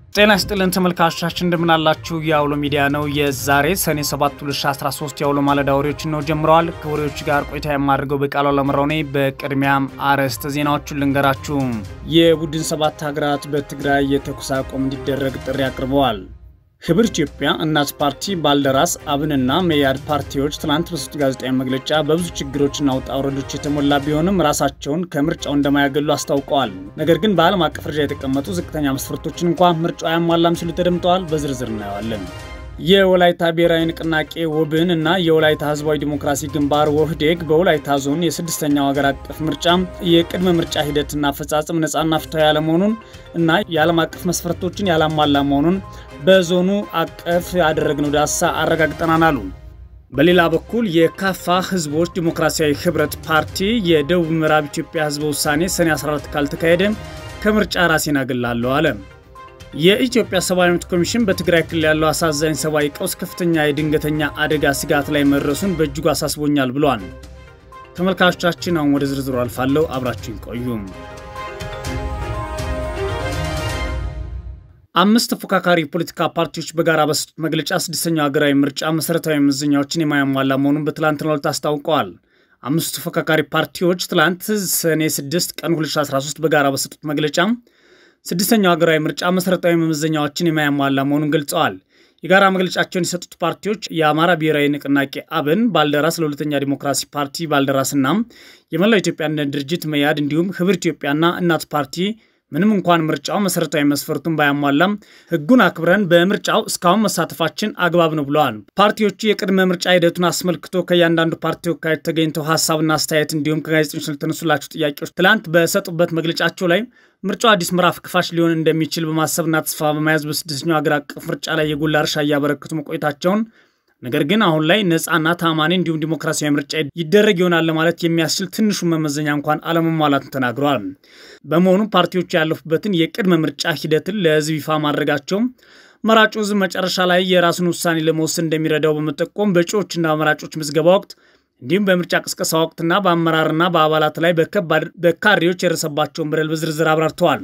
ጤና ይስጥልን ተመልካቾቻችን እንደምናላችሁ የአውሎ ሚዲያ ነው። የዛሬ ሰኔ 7 2013 የአውሎ ማለዳ ወሬዎችን ነው ጀምረዋል። ከወሬዎቹ ጋር ቆይታ የማድርገው በቃሉ ለምረው ነኝ። በቅድሚያም አርዕስተ ዜናዎቹን ልንገራችሁ። የቡድን ሰባት ሀገራት በትግራይ የተኩስ አቁም እንዲደረግ ጥሪ አቅርበዋል። ህብር ኢትዮጵያ፣ እናት ፓርቲ፣ ባልደራስ፣ አብንና መያድ ፓርቲዎች ትናንት በሰጡት ጋዜጣዊ መግለጫ በብዙ ችግሮችና ውጣ ውረዶች የተሞላ ቢሆንም ራሳቸውን ከምርጫው እንደማያገሉ አስታውቀዋል። ነገር ግን በዓለም አቀፍ ደረጃ የተቀመጡ ዝቅተኛ መስፈርቶችን እንኳ ምርጫው አያሟላም ሲሉ ተደምጠዋል። በዝርዝር እናየዋለን። የወላይታ ብሔራዊ ንቅናቄ ወብን እና የወላይታ ህዝባዊ ዲሞክራሲ ግንባር ወህዴግ በወላይታ ዞን የስድስተኛው ሀገር አቀፍ ምርጫ የቅድመ ምርጫ ሂደትና አፈጻጸም ነጻና ፍትሐዊ ያለመሆኑን እና የዓለም አቀፍ መስፈርቶችን ያላሟላ መሆኑን በዞኑ አቀፍ ያደረግነው ዳሰሳ አረጋግጠናል አሉ። በሌላ በኩል የካፋ ህዝቦች ዲሞክራሲያዊ ህብረት ፓርቲ የደቡብ ምዕራብ ኢትዮጵያ ህዝበ ውሳኔ ሰኔ 14 ካልተካሄደ ከምርጫ ራሴን አገላለሁ አለ። የኢትዮጵያ ሰብአዊ መብት ኮሚሽን በትግራይ ክልል ያለው አሳዛኝ ሰብአዊ ቀውስ ከፍተኛ የድንገተኛ አደጋ ስጋት ላይ መድረሱን በእጅጉ አሳስቦኛል ብሏል። ተመልካቾቻችን አሁን ወደ ዝርዝሩ አልፋለሁ፣ አብራችሁን ቆዩ። አምስት ተፎካካሪ የፖለቲካ ፓርቲዎች በጋራ በሰጡት መግለጫ ስድስተኛው ሀገራዊ ምርጫ መሰረታዊ መመዘኛዎችን የማያሟላ መሆኑን በትላንትናው ዕለት አስታውቀዋል። አምስቱ ተፎካካሪ ፓርቲዎች ትላንት ሰኔ 6 ቀን 2013 በጋራ በሰጡት መግለጫ ስድስተኛው ሀገራዊ ምርጫ መሰረታዊ መመዘኛዎችን የማያሟላ መሆኑን ገልጸዋል። የጋራ መግለጫቸውን የሰጡት ፓርቲዎች የአማራ ብሔራዊ ንቅናቄ አብን፣ ባልደራስ ለሁለተኛ ዲሞክራሲ ፓርቲ ባልደራስና የመላው ኢትዮጵያ አንድነት ድርጅት መያድ እንዲሁም ህብር ኢትዮጵያና እናት ፓርቲ ምንም እንኳን ምርጫው መሰረታዊ መስፈርቱን ባያሟላም ህጉን አክብረን በምርጫው እስካሁን መሳተፋችን አግባብ ነው ብለዋል። ፓርቲዎቹ የቅድመ ምርጫ ሂደቱን አስመልክቶ ከእያንዳንዱ ፓርቲ ተወካዮች ተገኝተው ሀሳብና አስተያየት እንዲሁም ከጋዜጠኞች ለተነሱላቸው ጥያቄዎች ትላንት በሰጡበት መግለጫቸው ላይ ምርጫው አዲስ ምዕራፍ ክፋሽ ሊሆን እንደሚችል በማሰብና ተስፋ በመያዝ በስድስተኛው ሀገር አቀፍ ምርጫ ላይ የጎላ እርሻ እያበረከቱ መቆየታቸውን ነገር ግን አሁን ላይ ነፃና ታማኒ እንዲሁም ዲሞክራሲያዊ ምርጫ ይደረግ ይሆናል ለማለት የሚያስችል ትንሹ መመዘኛ እንኳን አለመሟላትን ተናግረዋል። በመሆኑም ፓርቲዎቹ ያለፉበትን የቅድመ ምርጫ ሂደትን ለህዝብ ይፋ ማድረጋቸው መራጩ ህዝብ መጨረሻ ላይ የራሱን ውሳኔ ለመወሰን እንደሚረዳው በመጠቆም በእጩዎችና በመራጮች ምዝገባ ወቅት እንዲሁም በምርጫ ቅስቀሳ ወቅትና በአመራርና በአባላት ላይ በከባድ በካድሬዎች የደረሰባቸውን በደል በዝርዝር አብራርተዋል።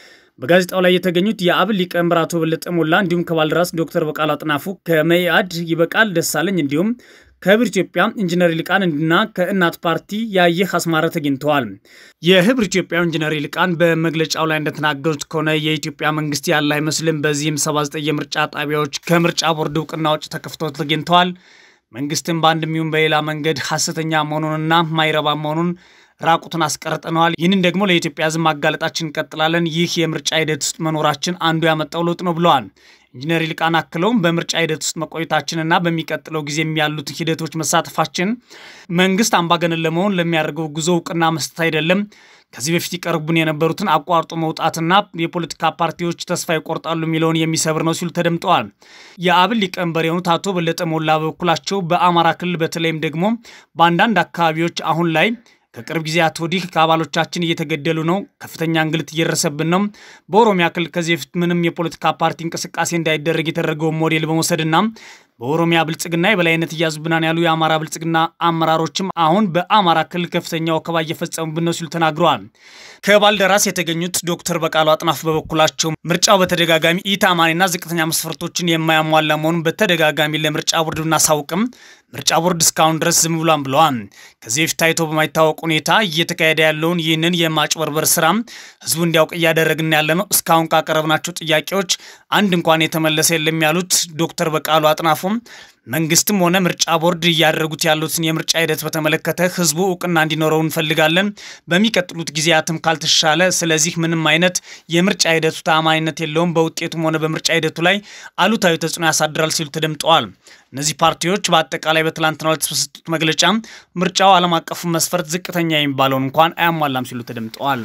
በጋዜጣው ላይ የተገኙት የአብን ሊቀመንበር አቶ በለጠ ሞላ እንዲሁም ከባልደራስ ዶክተር በቃሉ አጥናፉ ከመኢአድ ይበቃል ደሳለኝ እንዲሁም ከህብር ኢትዮጵያ ኢንጂነር ይልቃን እና ከእናት ፓርቲ ያየህ አስማረ ተገኝተዋል። የህብር ኢትዮጵያ ኢንጂነር ይልቃን በመግለጫው ላይ እንደተናገሩት ከሆነ የኢትዮጵያ መንግስት ያለ አይመስልም። በዚህም 79 የምርጫ ጣቢያዎች ከምርጫ ቦርድ እውቅና ውጭ ተከፍተው ተገኝተዋል። መንግስትም በአንድ የሚሆን በሌላ መንገድ ሀሰተኛ መሆኑንና ማይረባ መሆኑን ራቁትን አስቀርጠነዋል። ይህንን ደግሞ ለኢትዮጵያ ህዝብ ማጋለጣችን እንቀጥላለን። ይህ የምርጫ ሂደት ውስጥ መኖራችን አንዱ ያመጣው ለውጥ ነው ብለዋል። ኢንጂነር ይልቃን አክለውም በምርጫ ሂደት ውስጥ መቆየታችንና በሚቀጥለው ጊዜ ያሉት ሂደቶች መሳተፋችን መንግስት አምባገነን ለመሆን ለሚያደርገው ጉዞ እውቅና መስጠት አይደለም። ከዚህ በፊት ይቀርቡን የነበሩትን አቋርጦ መውጣትና የፖለቲካ ፓርቲዎች ተስፋ ይቆርጣሉ የሚለውን የሚሰብር ነው ሲሉ ተደምጠዋል። የአብን ሊቀመንበር የሆኑት አቶ በለጠ ሞላ በበኩላቸው በአማራ ክልል በተለይም ደግሞ በአንዳንድ አካባቢዎች አሁን ላይ ከቅርብ ጊዜያት ወዲህ ከአባሎቻችን እየተገደሉ ነው። ከፍተኛ እንግልት እየደረሰብን ነው። በኦሮሚያ ክልል ከዚህ በፊት ምንም የፖለቲካ ፓርቲ እንቅስቃሴ እንዳይደረግ የተደረገውን ሞዴል በመውሰድና በኦሮሚያ ብልጽግና የበላይነት እያዙብናን ያሉ የአማራ ብልጽግና አመራሮችም አሁን በአማራ ክልል ከፍተኛ ወከባ እየፈጸሙብን ነው ሲሉ ተናግረዋል። ከባልደራስ የተገኙት ዶክተር በቃሉ አጥናፍ በበኩላቸው ምርጫው በተደጋጋሚ ኢታማኒና ዝቅተኛ መስፈርቶችን የማያሟላ መሆኑን በተደጋጋሚ ለምርጫ ቦርድ ብናሳውቅም ምርጫ ቦርድ እስካሁን ድረስ ዝም ብሏን ብለዋል። ከዚህ በፊት ታይቶ በማይታወቅ ሁኔታ እየተካሄደ ያለውን ይህንን የማጭበርበር ስራ ህዝቡ እንዲያውቅ እያደረግን ያለ ነው። እስካሁን ካቀረብናቸው ጥያቄዎች አንድ እንኳን የተመለሰ የለም ያሉት ዶክተር በቃሉ አጥናፉም መንግስትም ሆነ ምርጫ ቦርድ እያደረጉት ያሉትን የምርጫ ሂደት በተመለከተ ህዝቡ እውቅና እንዲኖረው እንፈልጋለን። በሚቀጥሉት ጊዜያትም ካልተሻለ፣ ስለዚህ ምንም አይነት የምርጫ ሂደቱ ተአማኒነት የለውም፣ በውጤቱም ሆነ በምርጫ ሂደቱ ላይ አሉታዊ ተጽዕኖ ያሳድራል ሲሉ ተደምጠዋል። እነዚህ ፓርቲዎች በአጠቃላይ በትላንትናው ዕለት በሰጡት መግለጫ ምርጫው ዓለም አቀፉ መስፈርት ዝቅተኛ የሚባለውን እንኳን አያሟላም ሲሉ ተደምጠዋል።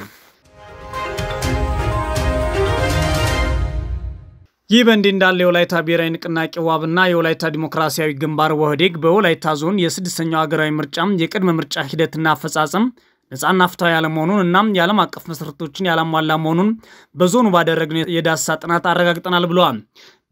ይህ በእንዲህ እንዳለ የወላይታ ብሔራዊ ንቅናቄ ዋብና የወላይታ ዲሞክራሲያዊ ግንባር ወህዴግ በወላይታ ዞን የስድስተኛው ሀገራዊ ምርጫ የቅድመ ምርጫ ሂደትና አፈጻጸም ነጻና ፍትሐዊ ያለመሆኑን እናም የዓለም አቀፍ መሰረቶችን ያላሟላ መሆኑን በዞኑ ባደረግነው የዳሰሳ ጥናት አረጋግጠናል ብለዋል።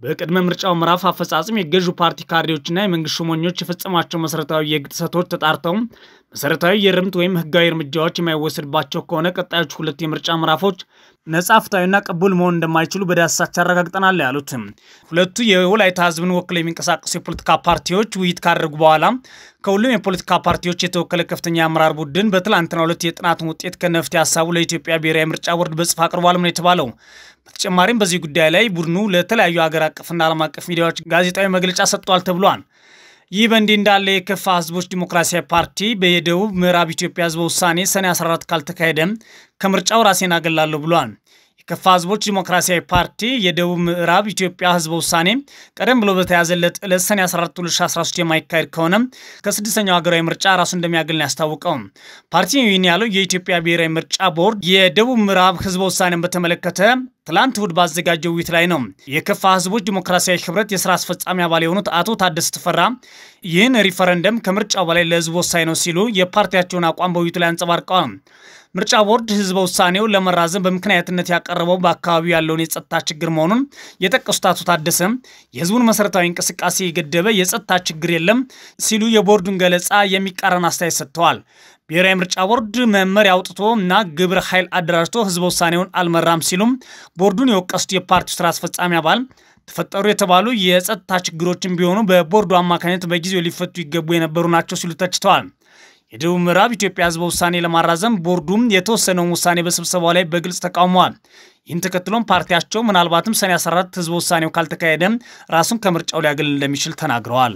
በቅድመ ምርጫው ምዕራፍ አፈጻጽም የገዢው ፓርቲ ካድሬዎችና የመንግስት ሹመኞች የፈጸሟቸው መሰረታዊ የህግ ጥሰቶች ተጣርተው መሰረታዊ የእርምት ወይም ህጋዊ እርምጃዎች የማይወሰድባቸው ከሆነ ቀጣዮቹ ሁለት የምርጫ ምዕራፎች ነጻ ፍትሐዊና ቅቡል መሆን እንደማይችሉ በዳሰሳቸው ያረጋግጠናል ያሉት ሁለቱ የወላይታ ህዝብን ወክለው የሚንቀሳቀሱ የፖለቲካ ፓርቲዎች ውይይት ካደረጉ በኋላ ከሁሉም የፖለቲካ ፓርቲዎች የተወከለ ከፍተኛ የአመራር ቡድን በትላንትናው ዕለት የጥናቱን ውጤት ከነፍት ሀሳቡ ለኢትዮጵያ ብሔራዊ ምርጫ ቦርድ በጽሑፍ አቅርቧል ነው የተባለው። በተጨማሪም በዚህ ጉዳይ ላይ ቡድኑ ለተለያዩ ሀገር አቀፍና ዓለም አቀፍ ሚዲያዎች ጋዜጣዊ መግለጫ ሰጥቷል ተብሏል። ይህ በእንዲህ እንዳለ የከፋ ህዝቦች ዲሞክራሲያዊ ፓርቲ በየደቡብ ምዕራብ ኢትዮጵያ ህዝበ ውሳኔ ሰኔ 14 ካልተካሄደ ከምርጫው ራሴን አገላለሁ ብሏል። የከፋ ህዝቦች ዲሞክራሲያዊ ፓርቲ የደቡብ ምዕራብ ኢትዮጵያ ህዝበ ውሳኔ ቀደም ብሎ በተያዘለት ዕለት ሰኔ 14 2013 የማይካሄድ ከሆነ ከስድስተኛው ሀገራዊ ምርጫ ራሱ እንደሚያገል ነው ያስታወቀው። ፓርቲው ይህን ያለው የኢትዮጵያ ብሔራዊ ምርጫ ቦርድ የደቡብ ምዕራብ ህዝበ ውሳኔን በተመለከተ ትላንት እሁድ ባዘጋጀው ውይይት ላይ ነው። የከፋ ህዝቦች ዲሞክራሲያዊ ህብረት የስራ አስፈጻሚ አባል የሆኑት አቶ ታደሰ ተፈራ ይህን ሪፈረንደም ከምርጫው በላይ ለህዝቡ ወሳኝ ነው ሲሉ የፓርቲያቸውን አቋም በውይይቱ ላይ አንጸባርቀዋል። ምርጫ ቦርድ ህዝበ ውሳኔው ለመራዘም በምክንያትነት ያቀረበው በአካባቢው ያለውን የጸጥታ ችግር መሆኑን የጠቀሱት አቶ ታደሰ የህዝቡን መሰረታዊ እንቅስቃሴ የገደበ የጸጥታ ችግር የለም ሲሉ የቦርዱን ገለጻ የሚቃረን አስተያየት ሰጥተዋል። ብሔራዊ ምርጫ ቦርድ መመሪያ አውጥቶ እና ግብረ ኃይል አደራጅቶ ህዝበ ውሳኔውን አልመራም ሲሉም ቦርዱን የወቀሱት የፓርቲው ስራ አስፈጻሚ አባል ተፈጠሩ የተባሉ የጸጥታ ችግሮችን ቢሆኑ በቦርዱ አማካኝነት በጊዜው ሊፈቱ ይገቡ የነበሩ ናቸው ሲሉ ተችተዋል። የደቡብ ምዕራብ ኢትዮጵያ ህዝበ ውሳኔ ለማራዘም ቦርዱም የተወሰነውን ውሳኔ በስብሰባው ላይ በግልጽ ተቃውመዋል። ይህን ተከትሎም ፓርቲያቸው ምናልባትም ሰኔ 14 ህዝበ ውሳኔው ካልተካሄደ ራሱን ከምርጫው ሊያገል እንደሚችል ተናግረዋል።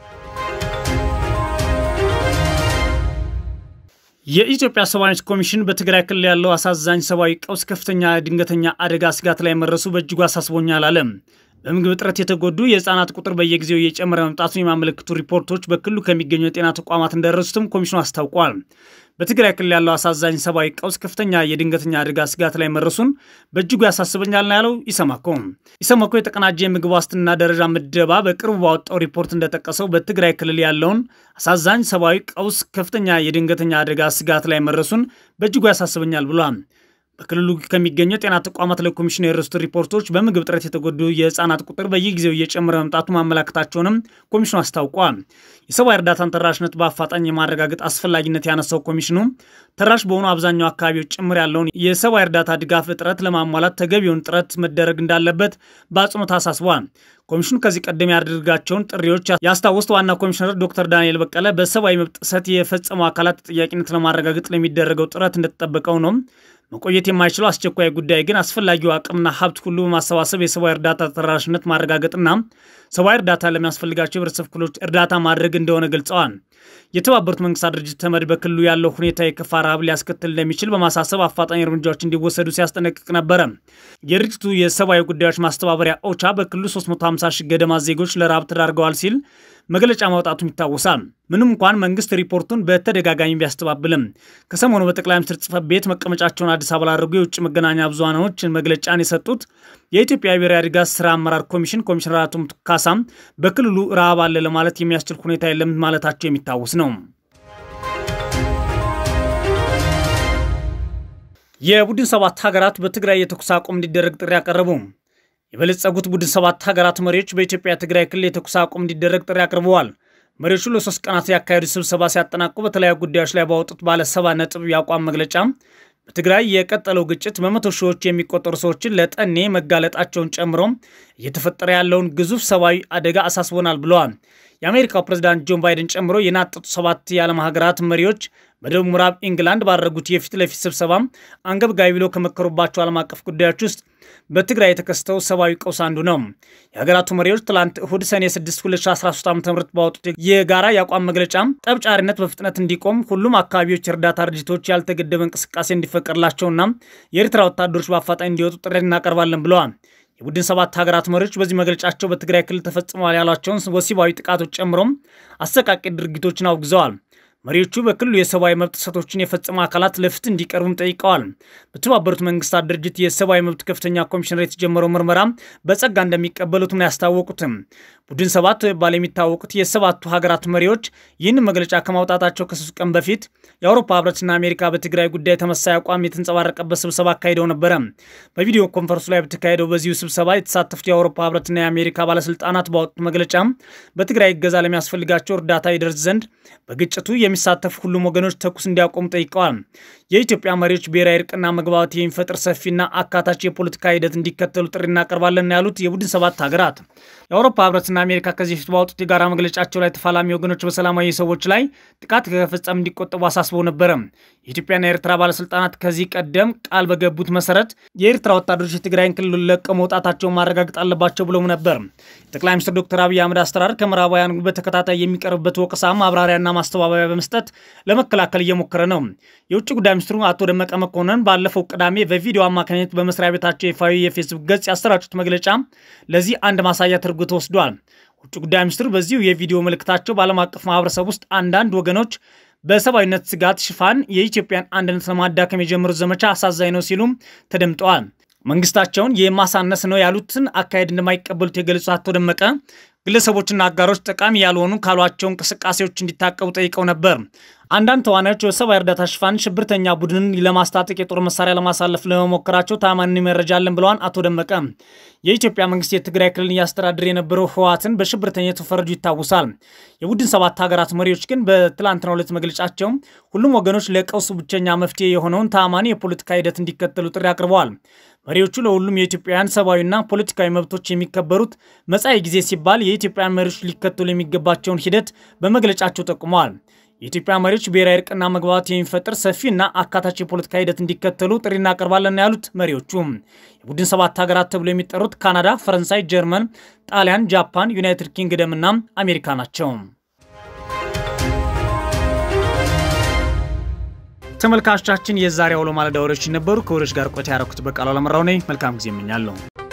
የኢትዮጵያ ሰብአዊ መብት ኮሚሽን በትግራይ ክልል ያለው አሳዛኝ ሰብአዊ ቀውስ ከፍተኛ ድንገተኛ አደጋ ስጋት ላይ መድረሱ በእጅጉ አሳስቦኛል አለ። በምግብ እጥረት የተጎዱ የህፃናት ቁጥር በየጊዜው እየጨመረ መምጣቱን የሚያመለክቱ ሪፖርቶች በክልሉ ከሚገኙ የጤና ተቋማት እንደደረሱትም ኮሚሽኑ አስታውቋል። በትግራይ ክልል ያለው አሳዛኝ ሰብአዊ ቀውስ ከፍተኛ የድንገተኛ አደጋ ስጋት ላይ መድረሱን በእጅጉ ያሳስበኛል ነው ያለው ኢሰማኮ። ኢሰማኮ የተቀናጀ የምግብ ዋስትና ደረጃ ምደባ በቅርቡ ባወጣው ሪፖርት እንደጠቀሰው በትግራይ ክልል ያለውን አሳዛኝ ሰብአዊ ቀውስ ከፍተኛ የድንገተኛ አደጋ ስጋት ላይ መድረሱን በእጅጉ ያሳስበኛል ብሏል። በክልሉ ከሚገኙ የጤና ተቋማት ለኮሚሽኑ የደረሱት ሪፖርቶች በምግብ እጥረት የተጎዱ የህፃናት ቁጥር በየጊዜው እየጨመረ መምጣቱ ማመላከታቸውንም ኮሚሽኑ አስታውቋል። የሰብአዊ እርዳታን ተደራሽነት በአፋጣኝ የማረጋገጥ አስፈላጊነት ያነሳው ኮሚሽኑ ተደራሽ በሆኑ አብዛኛው አካባቢዎች ጭምር ያለውን የሰብአዊ እርዳታ ድጋፍ እጥረት ለማሟላት ተገቢውን ጥረት መደረግ እንዳለበት በአጽንኦት አሳስቧል። ኮሚሽኑ ከዚህ ቀደም ያደርጋቸውን ጥሪዎች ያስታወሱት ዋና ኮሚሽነር ዶክተር ዳንኤል በቀለ በሰብአዊ መብት ጥሰት የፈጸሙ አካላት ተጠያቂነት ለማረጋገጥ ለሚደረገው ጥረት እንደተጠበቀው ነው። መቆየት የማይችለው አስቸኳይ ጉዳይ ግን አስፈላጊው አቅምና ሀብት ሁሉ በማሰባሰብ የሰብአዊ እርዳታ ተደራሽነት ማረጋገጥና ሰብአዊ እርዳታ ለሚያስፈልጋቸው የህብረተሰብ ክፍሎች እርዳታ ማድረግ እንደሆነ ገልጸዋል። የተባበሩት መንግስታት ድርጅት ተመድ በክልሉ ያለው ሁኔታ የከፋ ረሃብ ሊያስከትል እንደሚችል በማሳሰብ አፋጣኝ እርምጃዎች እንዲወሰዱ ሲያስጠነቅቅ ነበረ። የድርጅቱ የሰብአዊ ጉዳዮች ማስተባበሪያ ኦቻ በክልሉ 350 ሺህ ገደማ ዜጎች ለረሃብ ተዳርገዋል ሲል መግለጫ ማውጣቱም ይታወሳል። ምንም እንኳን መንግስት ሪፖርቱን በተደጋጋሚ ቢያስተባብልም ከሰሞኑ በጠቅላይ ሚኒስትር ጽሕፈት ቤት መቀመጫቸውን አዲስ አበባ ላደረጉ የውጭ መገናኛ ብዙሃኖች መግለጫን የሰጡት የኢትዮጵያ ብሔራዊ አደጋ ስራ አመራር ኮሚሽን ኮሚሽነር አቶ ሙቱ ካሳም በክልሉ ረሃብ አለ ለማለት የሚያስችል ሁኔታ የለም ማለታቸው የሚታወስ ነው። የቡድን ሰባት ሀገራት በትግራይ የተኩስ አቁም እንዲደረግ ጥሪ አቀረቡ። የበለጸጉት ቡድን ሰባት ሀገራት መሪዎች በኢትዮጵያ ትግራይ ክልል የተኩስ አቁም እንዲደረግ ጥሪ አቅርበዋል። መሪዎቹ ለሶስት ቀናት ያካሄዱ ስብሰባ ሲያጠናቅቁ በተለያዩ ጉዳዮች ላይ ባወጡት ባለ ሰባ ነጥብ የአቋም መግለጫ በትግራይ የቀጠለው ግጭት በመቶ ሺዎች የሚቆጠሩ ሰዎችን ለጠኔ መጋለጣቸውን ጨምሮ እየተፈጠረ ያለውን ግዙፍ ሰብአዊ አደጋ አሳስቦናል ብለዋል። የአሜሪካው ፕሬዝዳንት ጆን ባይደን ጨምሮ የናጠጡ ሰባት የዓለም ሀገራት መሪዎች በደቡብ ምዕራብ ኢንግላንድ ባደረጉት የፊት ለፊት ስብሰባ አንገብጋቢ ብለው ከመከሩባቸው ዓለም አቀፍ ጉዳዮች ውስጥ በትግራይ የተከሰተው ሰብአዊ ቀውስ አንዱ ነው። የሀገራቱ መሪዎች ትላንት እሁድ ሰኔ 6 2013 ዓ ም ባወጡት የጋራ የአቋም መግለጫ ጠብጫሪነት በፍጥነት እንዲቆም፣ ሁሉም አካባቢዎች የእርዳታ ድርጅቶች ያልተገደበ እንቅስቃሴ እንዲፈቀድላቸውና የኤርትራ ወታደሮች በአፋጣኝ እንዲወጡ ጥሪ እናቀርባለን ብለዋል። የቡድን ሰባት ሀገራት መሪዎች በዚህ መግለጫቸው በትግራይ ክልል ተፈጽመዋል ያሏቸውን ወሲባዊ ጥቃቶች ጨምሮም አሰቃቂ ድርጊቶችን አውግዘዋል። መሪዎቹ በክልሉ የሰብአዊ መብት ጥሰቶችን የፈጸሙ አካላት ለፍትህ እንዲቀርቡም ጠይቀዋል። በተባበሩት መንግስታት ድርጅት የሰብአዊ መብት ከፍተኛ ኮሚሽነር የተጀመረው ምርመራ በጸጋ እንደሚቀበሉትም ነው ያስታወቁትም። ቡድን ሰባት በመባል የሚታወቁት የሰባቱ ሀገራት መሪዎች ይህን መግለጫ ከማውጣታቸው ከሶስት ቀን በፊት የአውሮፓ ህብረትና አሜሪካ በትግራይ ጉዳይ ተመሳሳይ አቋም የተንጸባረቀበት ስብሰባ አካሂደው ነበረ። በቪዲዮ ኮንፈረንሱ ላይ በተካሄደው በዚሁ ስብሰባ የተሳተፉት የአውሮፓ ህብረትና የአሜሪካ ባለስልጣናት ባወጡት መግለጫ በትግራይ እገዛ ለሚያስፈልጋቸው እርዳታ ይደርስ ዘንድ በግጭቱ የሚሳተፉ ሁሉም ወገኖች ተኩስ እንዲያቆሙ ጠይቀዋል። የኢትዮጵያ መሪዎች ብሔራዊ እርቅና መግባባት የሚፈጥር ሰፊና አካታች የፖለቲካ ሂደት እንዲከተሉ ጥሪ እናቀርባለን ያሉት የቡድን ሰባት ሀገራት የአውሮፓ ህብረትና አሜሪካ ከዚህ በፊት ባወጡት የጋራ መግለጫቸው ላይ ተፋላሚ ወገኖች በሰላማዊ ሰዎች ላይ ጥቃት ከመፈጸም እንዲቆጠቡ አሳስበው ነበረ። የኢትዮጵያና የኤርትራ ባለስልጣናት ከዚህ ቀደም ቃል በገቡት መሰረት የኤርትራ ወታደሮች የትግራይን ክልል ለቀው መውጣታቸውን ማረጋገጥ አለባቸው ብለውም ነበር። ጠቅላይ ሚኒስትር ዶክተር አብይ አህመድ አስተራር ከምዕራባውያን በተከታታይ የሚቀርብበት ወቀሳ ማብራሪያና ማስተባበያ በመስጠት ለመከላከል እየሞከረ ነው። የውጭ ጉዳይ ሚኒስትሩ አቶ ደመቀ መኮንን ባለፈው ቅዳሜ በቪዲዮ አማካኝነት በመስሪያ ቤታቸው ይፋዊ የፌስቡክ ገጽ ያሰራጩት መግለጫ ለዚህ አንድ ማሳያ ተደርጎ ተወስዷል። ውጭ ጉዳይ ሚኒስትሩ በዚሁ የቪዲዮ መልእክታቸው በዓለም አቀፍ ማህበረሰብ ውስጥ አንዳንድ ወገኖች በሰብአዊነት ስጋት ሽፋን የኢትዮጵያን አንድነት ለማዳከም የጀመሩት ዘመቻ አሳዛኝ ነው ሲሉም ተደምጠዋል። መንግስታቸውን የማሳነስ ነው ያሉትን አካሄድ እንደማይቀበሉት የገለጹት አቶ ደመቀ ግለሰቦችና አጋሮች ጠቃሚ ያልሆኑ ካሏቸው እንቅስቃሴዎች እንዲታቀቡ ጠይቀው ነበር። አንዳንድ ተዋናዮች በሰብአዊ እርዳታ ሽፋን ሽብርተኛ ቡድንን ለማስታጠቅ የጦር መሳሪያ ለማሳለፍ ለመሞከራቸው ታማኝ መረጃ አለን ብለዋል አቶ ደመቀ። የኢትዮጵያ መንግስት የትግራይ ክልልን እያስተዳደር የነበረው ህወሓትን በሽብርተኝነት ፈረጁ ይታወሳል። የቡድን ሰባት ሀገራት መሪዎች ግን በትላንትናው ዕለት መግለጫቸው ሁሉም ወገኖች ለቀውሱ ብቸኛ መፍትሄ የሆነውን ታማኝ የፖለቲካ ሂደት እንዲከተሉ ጥሪ አቅርበዋል። መሪዎቹ ለሁሉም የኢትዮጵያውያን ሰብአዊና ፖለቲካዊ መብቶች የሚከበሩት መጻኢ ጊዜ ሲባል የኢትዮጵያን መሪዎች ሊከተሉ የሚገባቸውን ሂደት በመግለጫቸው ጠቁመዋል። የኢትዮጵያ መሪዎች ብሔራዊ እርቅና መግባባት የሚፈጥር ሰፊና አካታች የፖለቲካ ሂደት እንዲከተሉ ጥሪ እናቀርባለን ያሉት መሪዎቹ የቡድን ሰባት ሀገራት ተብሎ የሚጠሩት ካናዳ፣ ፈረንሳይ፣ ጀርመን፣ ጣሊያን፣ ጃፓን፣ ዩናይትድ ኪንግደም እና አሜሪካ ናቸው። ተመልካቾቻችን የዛሬ አውሎ ማለዳ ወሬዎች ነበሩ። ከወሬዎች ጋር ቆይታ ያደረኩት በቃሉ አለመራው ነኝ። መልካም ጊዜ እመኛለሁ።